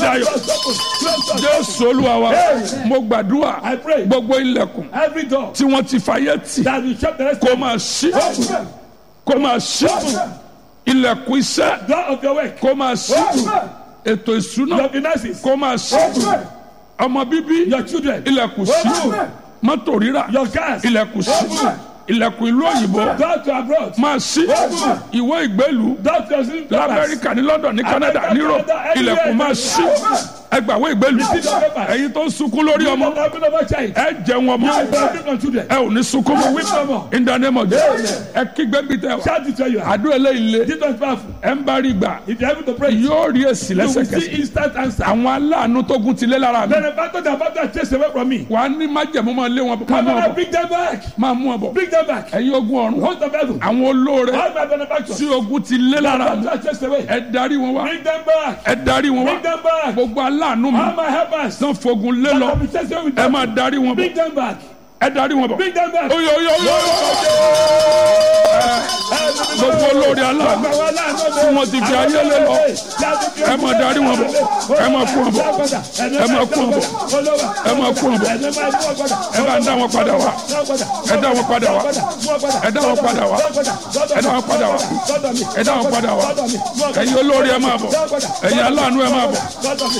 dayọ̀ Doors open. Close doors. jésù olúwa wa Amen. mo gbàdúrà I pray. gbogbo ilẹ̀kùn Every door tí wọ́n ti fàyè tì that will shut the rest kó máa ṣí Open. kó máa ṣí ilẹ̀kùn iṣẹ́ Door of your work. kó máa ṣí ètò ìṣúná Your finances. kó máa ṣí ọmọ bíbí Your children. ilẹ̀kùn ṣí mọ́tò rírà Your cars. ilẹ̀kùn ṣí ilẹ̀kùn ìlú òyìnbó Door to abroad. máa ṣí ìwé ìgbélú Door to your sleeping quarters. lamẹ́ríkà ní london ní canada ní europe ilẹ̀kùn máa ṣí ẹgbàwé ìgbélú ẹ̀yin tó ń sunkún lórí ọmọ Don't open over child. ẹ jẹun ọmọ You will benefit from children. ẹ ò ní sunkún mọ́ Weep no more. in the name of Jesus ẹ kígbe bí tẹ wá Shout it where you are. àdúrà eléyìí lé This one is powerful. ẹ ń bá rí gbà If you're able to pray, you yóò rí èsì will see lẹ́sẹ̀kẹsẹ̀ instant answer. àwọn aláàánú tó gún ti lé lára mi Benefactor that about to chase away from me. wàá ní májẹ̀mú máa lé wọn máa Come mú on, ọ bọ̀ bring them back. máa mú ọ bọ̀ Bring them back. ẹ̀yin ogun ọ̀run Host of heaven. àwọn olóore All my benefactors. tí ogun ti lé lára mi About to chase away. ẹ darí wọn wá Bring them back. ẹ darí wọn Bring wá them back. gbogbo aláàánú mi All my helpers. tán fogun lé lọ I'll be chasing away with ẹ them. máa darí wọn bọ̀ Bring them back. ẹ darí wọn bọ̀ Bring them back. oyo oyo oyo gbogbo olóore aláàánú tí wọ́n ti fi ayé lé lọ ẹ máa darí wọn bọ̀ ẹ máa kú wọn bọ̀ ẹ máa kú wọn bọ̀ ẹ máa kú wọn bọ̀ ẹ bá ń dá wọn padà wá ẹ dá wọn padà wá ẹ dá wọn padà wá ẹ dá wọn padà wá ẹ dá wọn padà wá ẹ̀yin olóore ẹ máa bọ̀ ẹ̀yin aláàánú ẹ máa bọ̀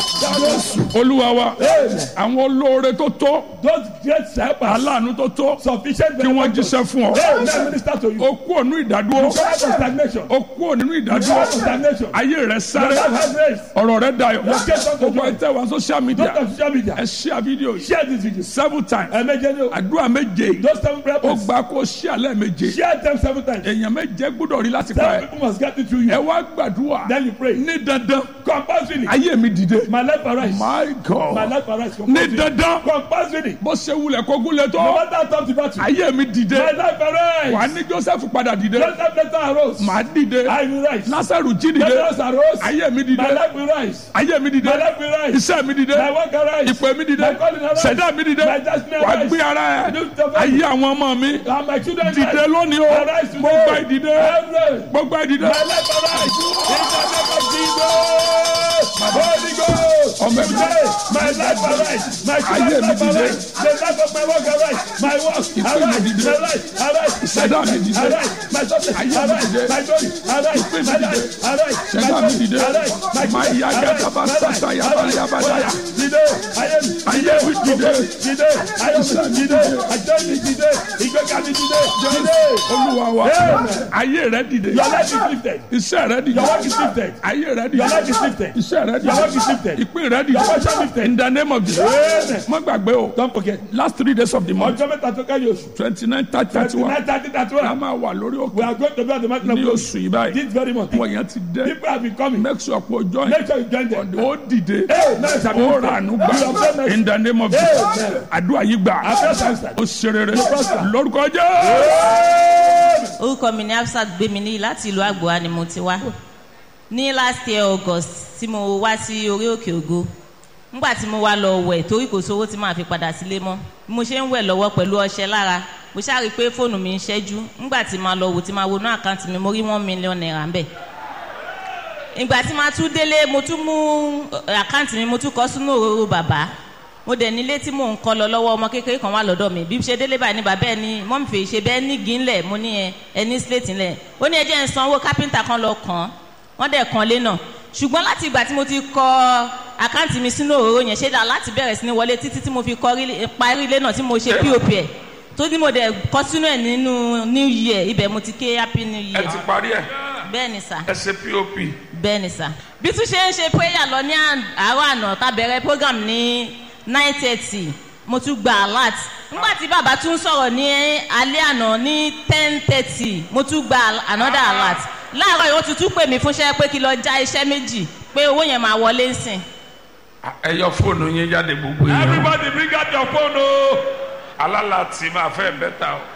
olúwa wa àwọn olóore tó tó Those great helpers, aláàánú tó tó sufficient kí wọ́n benefactors. jíṣẹ́ fún ọ Hey, let me minister to you. ó kú ònú ìdádúró Come out of stagnation. ó kú ònú Come ìdádúró out of stagnation. ayé rẹ Your sáré life has raised. ọ̀rọ̀ rẹ dayọ̀ case unto gbogbo joy. ẹ tẹ́ wá social media Don't on social media. ẹ share video yìí Share this video. seven times Ẹ̀mẹ́jẹ ni o. àdúrà méje yìí Those seven prayer ó points. gba kó share lẹ́ẹ̀méje Share them seven times. èèyàn méje gbọ́dọ̀ rí láti pa Seven ẹ people must get it through ẹ you. wá gbàdúrà Then you pray. ní dandan Compulsory. ayé mi dìde My life arise. my My god life arise. ní Compulsory. dandan Compulsory. bó ṣe wulẹ̀ kó gúnlẹ̀ No tó matter how tough the battle. ayé mi dìde My life wà arise. ní joseph padà dìde Joseph later arose. màá dìde I will rise. násàrù jí dìde Lazarus arose. ayé mi dìde My life will rise. ayé mi dìde My life will rise. iṣẹ́ mi dìde My work arise. ìpè mi dìde My calling arise. ṣẹ̀dá mi dìde My destiny wà arise. gbé ara ẹ̀ Lift up ayé àwọn ọmọ mi And my children dìde rise. lónìí o Arise today. gbogbo ìdìde Arise. gbogbo ìdìde My life arise. In the name of Jesus. Holy Ghost. Ọmọ mi. Today, my life arise. My Ayé children's mi life dìde. arise. The life of my work arise. My work mi arise. dìde. My life arise. Ìṣẹ̀dá mi dìde. Arise. My success Ayé mi arise. dìde. My glory arise. Ìpè mi My dìde. life arise. My Ìṣẹ̀dá mi glory dìde. arise. My Máa children yá arise. gàdàbà My sàtà life yàbá arise. yàbá Oya, dáyà. Dìde. Ayé mi Ayé mi dìde. Dìde. Ayé mi dìde. Àjọ mi dìde. Ìgbéga mi dìde. Dìde. olúwa wa Amen. ayé rẹ dìde Your life is lifted. iṣẹ́ rẹ dìde Your work is lifted. ayé rẹ Your life dìde is lifted. iṣẹ́ rẹ Your work is dìde lifted. ìpín rẹ Your portion dìde lifted. in the name of Jesus Amen. má gbàgbé o Don't forget. last three days of the month Ọjọ́ mẹ́ta tó kẹ́yìn oṣù. twenty nine thirty thirty one Tonight, thirty, thirty a one. máa wà lórí We òkè are going to be at the mountain of ní God oṣù yìí báyìí this very month. wọ́n yẹn ti dé People have been coming. make sure pé o join Make sure you join them. ó dìde Hey, now it's ó happening. rànú You have done gbà mercy. in the name of Jesus Amen. àdúrà yìí gbà Affairs answered. ó ṣe rere prosper. lórúkọ jẹ́ orúkọ mi ni Hafsat gbémi láti ìlú àgbòwá ni mo ti wá ní last year august tí mo wá sí orí òkè ògo nígbà tí mo wá lọ wẹ̀ torí kò sówó tí màá fi padà sílé mọ́ bí mo ṣe ń wẹ̀ lọ́wọ́ pẹ̀lú ọṣẹ lára mo ṣáà rí i pé fóònù mi ń ṣẹ́jú nígbà tí màá lọ wò tí màá wọnú àkáǹtì mi mo rí one million naira ń bẹ̀ ìgbà tí màá tún délé mo tún mú eh, àkáǹtì mi mo tún kọ sínú òróró bàbá mo dẹ̀ nílé tí mò ń kọ́ lọ lọ́wọ́ ọmọ kékeré kan wà lọ́dọ̀ mi bí ṣe délé báyìí ní bàbá ẹ ní mọ́mí fèé ṣe bẹ́ẹ̀ ní gínlẹ̀ mo ní ẹ ẹ ní síléètì ńlẹ̀ ó ní ẹjẹ́ ń san owó kápẹ́ńtà kan lọ kàn án wọ́n dẹ̀ kan lé náà ṣùgbọ́n láti ìgbà tí mo ti kọ àkáǹtì mi sínú òróró yẹn ṣé dà láti bẹ̀rẹ̀ sí ní wọlé títí tí mo fi kọ rí- parí ilé náà tí mo ṣe pop ẹ̀ tó ní mo dẹ̀ kọ sínú ẹ̀ nínú new year ibẹ̀ mo ti ké happy new ẹ year ti parí ẹ bẹ́ẹ̀ ni sà ẹ ṣe pop bẹ́ẹ̀ ni sà bí tún ṣe ń ṣe prayer lọ ní àn- àárọ̀ àná tá bẹ̀rẹ̀ program ní nine thirty mo tún gba alert nígbà tí bàbá tún sọ̀rọ̀ ní alẹ́ àná ní ten thirty mo tún gba al- another alert láàárọ̀ yìí wọ́n ti tún pè mí fúnṣẹ́ pé kí lọ já iṣẹ́ méjì pé owó yẹn máa wọlé ń sìn. ẹ yọ fóònù yín jáde gbogbo yẹn Everybody bring out your phone o. alálàtì máa fẹ́ bẹ́tà o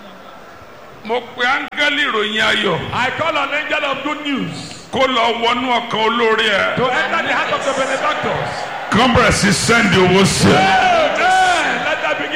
mo pe áńgẹ́lì ìròyìn ayọ̀ I call an angel of good news kó lọ wọnú ọkàn olórí ẹ to enter the heart of the benefactors. kán bẹ̀rẹ̀ sí sẹ́ndì owó sí ẹ Amen. Let them begin to spend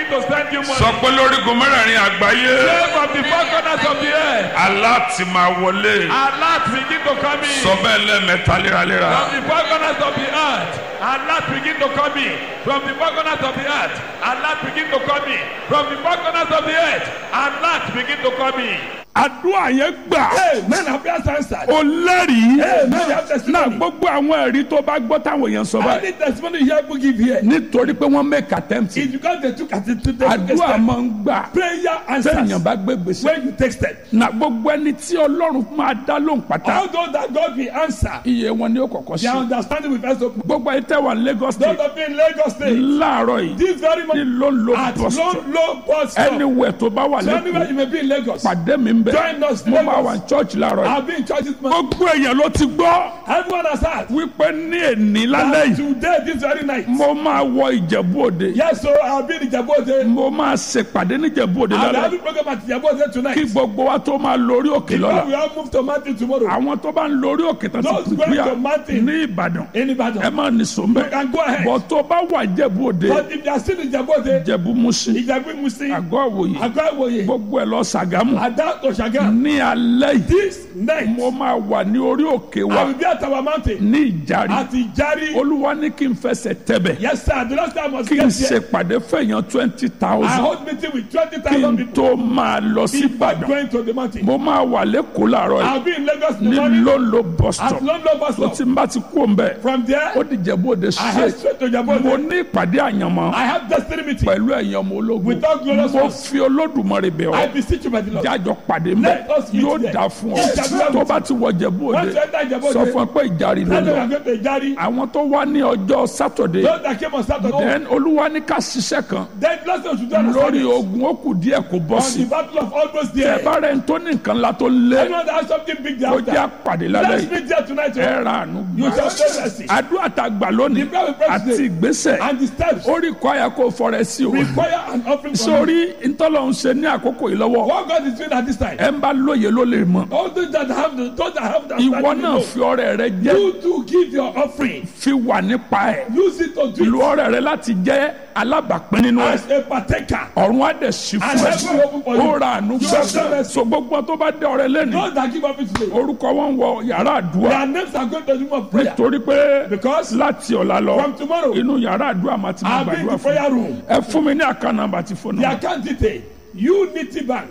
bring you money. sọ pé lórígun mẹ́rẹ̀ẹ̀rin àgbáyé Say from the four corners of the earth. aláàtì máa wọlé Allah begin to come in. sọ bẹ́ẹ̀ lẹ́ẹ̀mẹ́ta léraléra From the four corners of the earth, Allah begin to come in. From the four corners of the earth, Allah begin to come in. From the four corners of the earth, Allah begin to come in. àdúrà yẹn gbà Amen. Have you answered? ó lẹ́rìí Amen. You have náà testimony. gbogbo àwọn ẹ̀rí tó bá gbọ́ táwọn èèyàn sọ báyìí Any testimony you have to give here. nítorí pé wọ́n make attempt It's because they took attitude. àdúrà máa ń gbà Prayer téèyàn answers bá gbé gbèsè when you texted. na gbogbo ẹni tí ọlọ́run máa dá lóhùn pátá All those that God will answer, iye wọn ni ó kọ̀kọ́ their sí understanding will first open. gbogbo ẹni tẹ́ wà ní Lagos Those state of you in Lagos State, láàárọ̀ yìí this very ní moment ló ń lo at bus low, stop low bus stop. anywhere tó bá wà So anywhere lẹ́kọ̀ọ́ you may be in Lagos, pàdé mi ń bẹ̀ Join us, mo Lagos. máa wà ní church láàárọ̀ yìí I've been in church this month. gbogbo èèyàn ló ti gbọ́ Everyone has heard. wípé ní èní lálẹ́ that yìí Today, this very night. mo máa wọ Ìjẹ̀bú Òde Yes, so I'll be in Ijabode. mo máa ṣèpàdé ní Ìjẹ̀bú Òde I'll be lálẹ́ having program at Ijabode tonight. kí gbogbo wa tó máa lórí òkè Before lọ́la we all move to mountain tomorrow. àwọn tó bá ń lórí òkè tó Those ti going pípíà to mountain. ní Ìbàdàn In ẹ Ibadan. máa ní sọ́mbẹ́ You can go ahead. bọ̀ tó bá wà Ìjẹ̀bú Òde But if you are still in Ijabode, Ìjẹ̀bú Mùsìn Ijabu Musi, àgọ́ àwòye Agba Iwoye, gbogbo ẹ̀ lọ Ṣàgámù Ada to Shagam. ní alẹ́ yìí This night, mo máa wà ní orí òkè I wa will be at our mountain. ní Ìjàrí At Ijari. olúwa ní kí n fẹsẹ̀ tẹ̀bẹ̀ Yes, sir. The last time I was kí n here, ṣèpàdé fẹ̀yàn twenty I thousand hold meeting with kí 20,000 n people. tó máa lọ sí Before Ìbàdàn going to the mountain. mo máa wà lẹ́kọ̀ọ́ láàárọ̀ yìí I'll be in Lagos in the ní morning. lóńlò bus At stop London bus tó ti stop. ń bá ti kú òun bẹ́ẹ̀ From there, ó di Ìjẹ̀bú Òde I head straight straight to mo Ijabode. ní ìpàdé àyànmọ́ I have destiny meeting. pẹ̀lú ẹ̀yàn ọmọ ológun Without glorious mo ones. fi olódùmarè bẹ̀ I ọ́ beseech you by the Lord. jájọ pàdé mbẹ Let us meet yóò there. dà fún ọ Ìjàmbá tó bá ti wọ Ìjẹ̀bú Òde Once you enter Ijabode, sọ fún ọ pé ìjàre ló tell them lọ I'm going to Ijari. àwọn tó wá ní ọjọ́ sátọ̀dé Those that came on Saturday, then olúwa ní ká ṣiṣẹ́ kan then bless us to do on lórí Sunday. ogun ó kù díẹ̀ kó bọ́ On sí the battle of almost ẹ there. bá rẹ̀ ń tó ní nǹkan la tó lé Anyone that has something big there ó jẹ́ after. àpàdé lálẹ́ Let's yìí meet there tonight. ẹ oh. ra àánú You gbà shall pray mercy. àdúrà tá a gbà lónìí The prayer we pray àti today ìgbésẹ̀ and the steps ó rí kọ́ àyà kó fọrẹ sí o require an offering from you. sórí ntọ́lọ́hún ṣe ní àkókò yìí lọ́wọ́ What God is doing at this time. ẹ ń bá lóye ló lè mọ̀ All those that have the, those that have the ìwọ understanding náà know. fi ọrẹ rẹ jẹ́ You to give your offering. fi wà nípa ẹ̀ Use it to do lu it ọrẹ rẹ láti jẹ́ alábàápín nínú ẹ̀ as a partaker. ọ̀run á dẹ̀ sí And fún heaven will open for ẹ you. ó ra àánú You have done gbà it. so gbogbo tó bá dé ọrẹ lẹ́nu Those that give offering today. orúkọ wọn wọ yàrá àdúrà Their names are going to the room of prayer. torí pé Because láti ọ̀la lọ from tomorrow, inú yàrá àdúrà máa ti máa I'll be in gbàdúrà the fún prayer room. ẹ fún mi ní àkànnàbà àti fóònù The account detail Unity Bank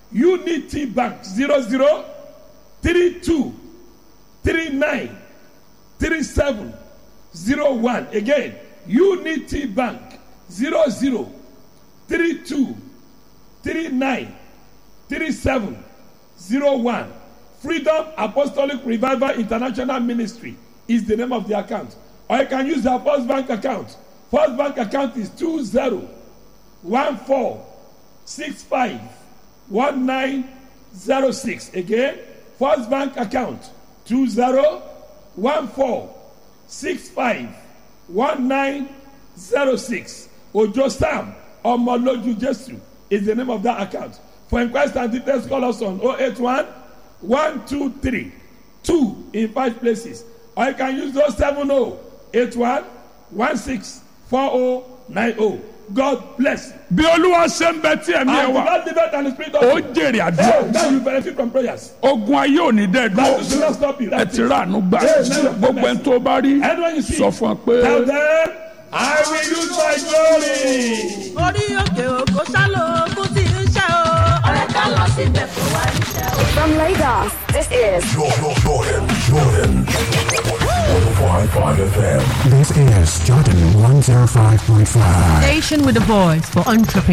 Unity Bank zero zero three two three nine three seven zero one again Unity Bank zero zero three two three nine three seven zero one Freedom Apostolic Revival International Ministry is the name of the account or you can use the First Bank account First Bank account is two zero one four six five one nine zero six again first bank account two zero one four six five one nine zero six ojo sam ọmọlójú jesu is the name of that account for inquest and details call us on oh eight one one two three two in five places or you can use those seven oh eight one one six four oh nine oh god bless you. bí olúwa ṣe ń bẹ tí ẹ̀mí ẹ and the wà lord live and the spirit of ó you. jèrè Hey, àdúrà now you benefit from prayers. ogun ayé ò ní dẹ́ That will dúró not stop you. ẹ That's ti it. rà àánú gbà Amen. gbogbo ẹni tó bá rí Anyone you see, sọ fún ọ pé tell them, I will use my glory. orí òkè òkò sálò ogún tí ń ṣe o. ọ̀rẹ́ ká lọ síbẹ̀ kó wá iṣẹ́ o. From Lagos, this is Jordan, Jordan, Jordan. 105.5 FM. This is Jordan 105.5. Station with a voice for entrepreneurs.